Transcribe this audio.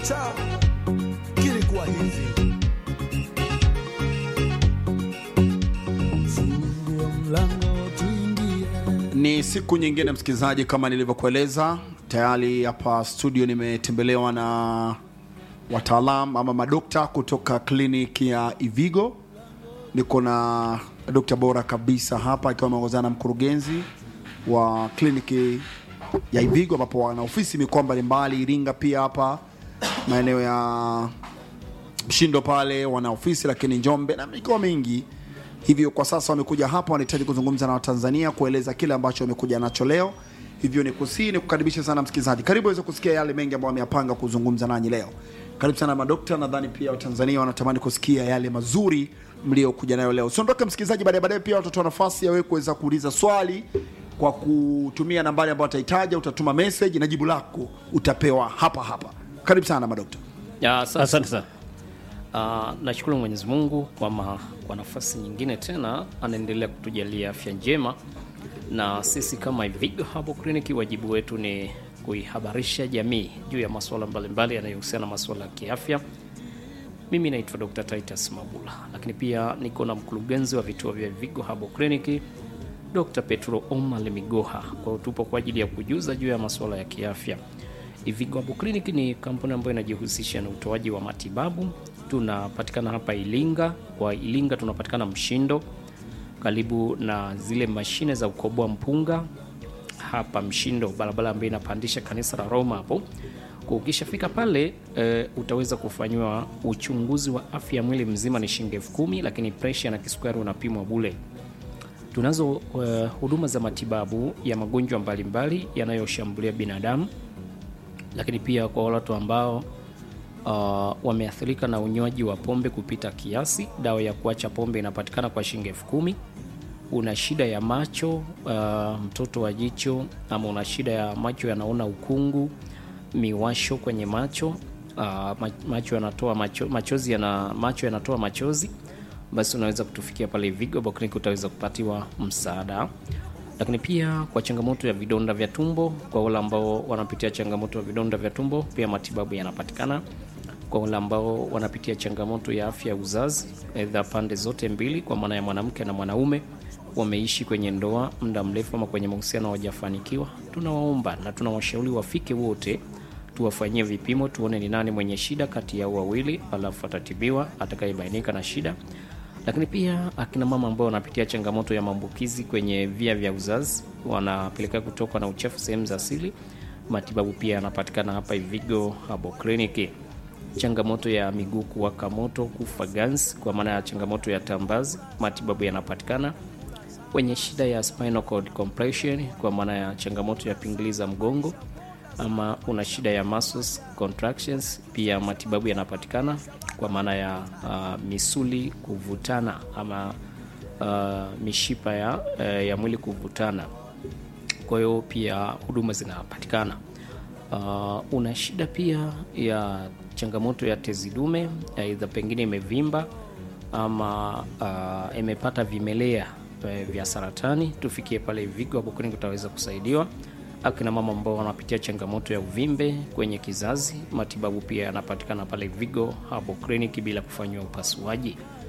chao kilikuwa hivi fungua mlango tuingie Ni siku nyingine msikilizaji, kama nilivyokueleza tayari hapa studio nimetembelewa na wataalam ama madokta kutoka kliniki ya Ivigo. Niko na dokta bora kabisa hapa akiwa ameongozana na mkurugenzi wa kliniki ya Ivigo ambapo wana ofisi mikoa mbalimbali Iringa, pia hapa maeneo ya Mshindo pale wana ofisi, lakini Njombe na mikoa mingi. Hivyo kwa sasa wamekuja hapa, wanahitaji kuzungumza na Watanzania, kueleza kile ambacho wamekuja nacho leo. Hivyo ni kusii ni kukaribisha sana msikilizaji, karibu aweze kusikia yale mengi ambayo wameyapanga kuzungumza nanyi leo. Karibu sana madokta, nadhani pia Watanzania wanatamani kusikia yale mazuri mliokuja nayo leo. Usiondoke msikilizaji, baadaye baadaye pia watatoa nafasi ya wewe kuweza kuuliza swali kwa kutumia nambari ambayo utahitaja. Utatuma message na jibu lako utapewa hapa hapa. Karibu sana madokta. Ya, asante. Asante sana. Ah, nashukuru Mwenyezi Mungu kwa, ma, kwa nafasi nyingine tena anaendelea kutujalia afya njema, na sisi kama Ivigo Herbal Clinic wajibu wetu ni kuihabarisha jamii juu ya masuala mbalimbali yanayohusiana na masuala ya kiafya. Mimi naitwa Dr. Titus Mabula, lakini pia niko na mkurugenzi wa vituo vya Ivigo Herbal Clinic Dr. Petro Omar Migoha. Kwa hiyo tupo kwa ajili ya kujuza juu ya masuala ya kiafya. Ivigo Herbal Clinic ni kampuni ambayo inajihusisha na utoaji wa matibabu. Tunapatikana hapa Ilinga. Kwa Ilinga tunapatikana Mshindo, karibu na zile mashine za ukoboa mpunga hapa Mshindo, barabara ambayo inapandisha kanisa la Roma hapo. Kwa ukishafika pale e, utaweza kufanyiwa uchunguzi wa afya ya mwili mzima, ni shilingi elfu kumi, lakini presha na kisukari unapimwa bule. Tunazo uh, huduma za matibabu ya magonjwa mbalimbali yanayoshambulia binadamu, lakini pia kwa watu ambao uh, wameathirika na unywaji wa pombe kupita kiasi, dawa ya kuacha pombe inapatikana kwa shilingi elfu kumi. Una shida ya macho uh, mtoto wa jicho, ama una shida ya macho yanaona ukungu, miwasho kwenye macho uh, ma- macho yanatoa macho, machozi yana, macho yanatoa machozi basi unaweza kutufikia pale Vigo Herbal Clinic, utaweza kupatiwa msaada. Lakini pia kwa changamoto ya vidonda vya tumbo, kwa wale ambao wanapitia changamoto ya vidonda vya tumbo, pia matibabu yanapatikana. Kwa wale ambao wanapitia changamoto ya afya ya uzazi, aidha pande zote mbili, kwa maana ya mwanamke na mwanaume, wameishi kwenye ndoa muda mrefu ama kwenye mahusiano hawajafanikiwa, tunawaomba na tunawashauri wafike wote tuwafanyie vipimo tuone ni nani mwenye shida kati yao wawili, alafu atatibiwa atakayebainika na shida. Lakini pia akina mama ambao wanapitia changamoto ya maambukizi kwenye via vya uzazi, wanapelekea kutokwa na uchafu sehemu za asili, matibabu pia yanapatikana hapa Ivigo Herbal Clinic. Changamoto ya miguu kuwaka moto, kufa ganzi, kwa maana ya changamoto ya tambazi, matibabu yanapatikana wenye shida ya spinal cord compression kwa maana ya changamoto ya pingili za mgongo ama una shida ya muscles contractions, pia matibabu yanapatikana kwa maana ya uh, misuli kuvutana ama uh, mishipa ya, uh, ya mwili kuvutana. Kwa hiyo pia huduma zinapatikana. Uh, una shida pia ya changamoto ya tezi dume, aidha pengine imevimba ama uh, imepata vimelea eh, vya saratani, tufikie pale Vigo Herbal Clinic utaweza kusaidiwa. Akina mama ambao wanapitia changamoto ya uvimbe kwenye kizazi, matibabu pia yanapatikana pale Vigo Herbal Clinic bila kufanyiwa upasuaji.